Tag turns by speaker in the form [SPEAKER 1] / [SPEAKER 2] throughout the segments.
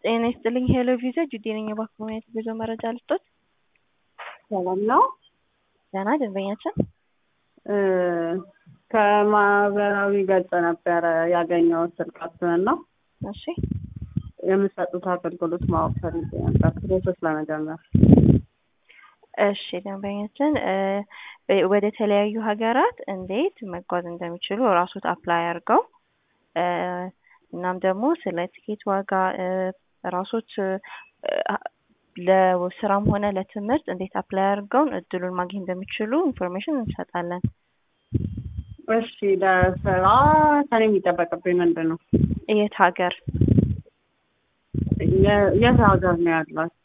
[SPEAKER 1] ጤና ይስጥልኝ ሄሎ ቪዛ ጁዴ ነኝ። እባክዎ ምን አይነት ጉዞ መረጃ ልስጦት?
[SPEAKER 2] ሰላም ነው።
[SPEAKER 1] ደህና ደንበኛችን
[SPEAKER 2] እ ከማህበራዊ ገጽ ነበረ ያገኘሁት ስልካችንን ነው
[SPEAKER 1] እሺ
[SPEAKER 2] የምትሰጡት አገልግሎት ማወቅ ፈልጌ ነበር ፕሮሰስ ለመጀመር።
[SPEAKER 1] እሺ ደንበኛችን እ ወደ ተለያዩ ሀገራት እንዴት መጓዝ እንደሚችሉ ራሶት አፕላይ አድርገው እ እናም ደግሞ ስለ ትኬት ዋጋ እ ራሶት እ ለስራም ሆነ ለትምህርት እንዴት አፕላይ አድርገውን እድሉን ማግኘት እንደሚችሉ ኢንፎርሜሽን እንሰጣለን።
[SPEAKER 2] እሺ ለስራ ከኔ የሚጠበቅብኝ ምንድን ነው?
[SPEAKER 1] የት ሀገር?
[SPEAKER 2] የ- የት ሀገር ነው ያላት?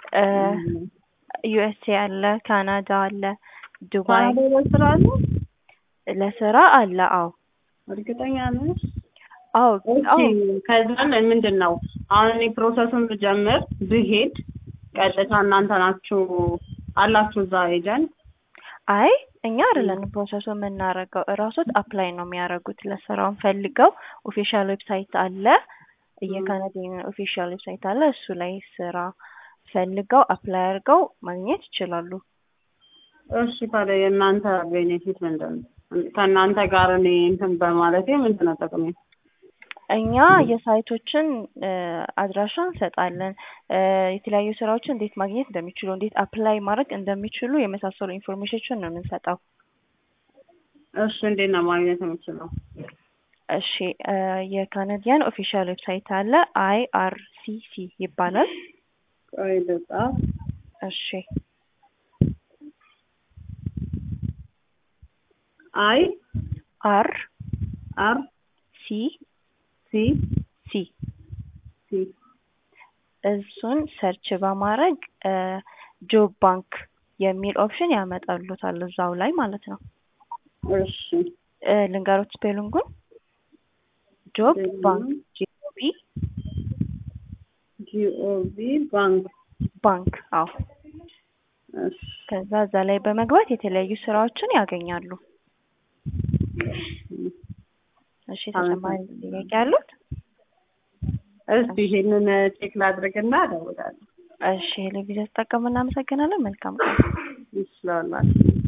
[SPEAKER 1] ዩኤስኤ አለ፣ ካናዳ አለ፣ ዱባይ
[SPEAKER 2] ካናዳ ለስራ አለ?
[SPEAKER 1] ለስራ አለ። አዎ
[SPEAKER 2] እርግጠኛ ነሽ?
[SPEAKER 1] አዎ አዎ
[SPEAKER 2] ኦኬ ከዛን ምንድን ነው አሁን እኔ ፕሮሰሱን ብጀምር ብሄድ ቀጥታ እናንተ ናችሁ አላችሁ እዛ ኤጀንት?
[SPEAKER 1] አይ እኛ አይደለንም ፕሮሰሱ የምናደርገው እራሶት አፕላይ ነው የሚያደርጉት ለስራውን ፈልገው ኦፊሻል ዌብሳይት አለ የካናዲያን ኦፊሻል ዌብሳይት አለ እሱ ላይ ስራ ፈልገው አፕላይ አድርገው ማግኘት ይችላሉ።
[SPEAKER 2] እሺ ታዲያ የእናንተ ቤኔፊት ምንድን ነው? ከእናንተ ጋር እኔ እንትን በማለቴ ምንድን ነው ጥቅሜ?
[SPEAKER 1] እኛ የሳይቶችን እ አድራሻ እንሰጣለን እ የተለያዩ ስራዎችን እንዴት ማግኘት እንደሚችሉ እንዴት አፕላይ ማድረግ እንደሚችሉ የመሳሰሉ ኢንፎርሜሽኖችን ነው የምንሰጠው።
[SPEAKER 2] እሺ እንዴት ነው ማግኘት የምችለው?
[SPEAKER 1] እሺ እ የካናዲያን ኦፊሻል ዌብሳይት አለ አይ አር ሲ ሲ ይባላል።
[SPEAKER 2] ቆይ ልጻፍ።
[SPEAKER 1] እሺ
[SPEAKER 2] አይ
[SPEAKER 1] አር
[SPEAKER 2] አር
[SPEAKER 1] ሲ
[SPEAKER 2] ሲ
[SPEAKER 1] ሲ
[SPEAKER 2] ሲ
[SPEAKER 1] እሱን ሰርች በማድረግ እ ጆብ ባንክ የሚል ኦፕሽን ያመጣሉታል እዛው ላይ ማለት ነው።
[SPEAKER 2] እሺ
[SPEAKER 1] እ ልንገሮት ስፔሊንጉን ጆብ ባንክ ጂኦቢ
[SPEAKER 2] ጂኦቪ ባንክ
[SPEAKER 1] ባንክ አዎ።
[SPEAKER 2] እሺ
[SPEAKER 1] ከዛ እዛ ላይ በመግባት የተለያዩ ስራዎችን ያገኛሉ። እሺ ተጨማሪ ጥያቄ አሉት?
[SPEAKER 2] እስቲ ይሄንን ቼክ ላድርግና እደውላለሁ።
[SPEAKER 1] እሺ ቴሌቪዥን ተጠቀሙ። እናመሰግናለን። መልካም ቀን።
[SPEAKER 2] ይችላል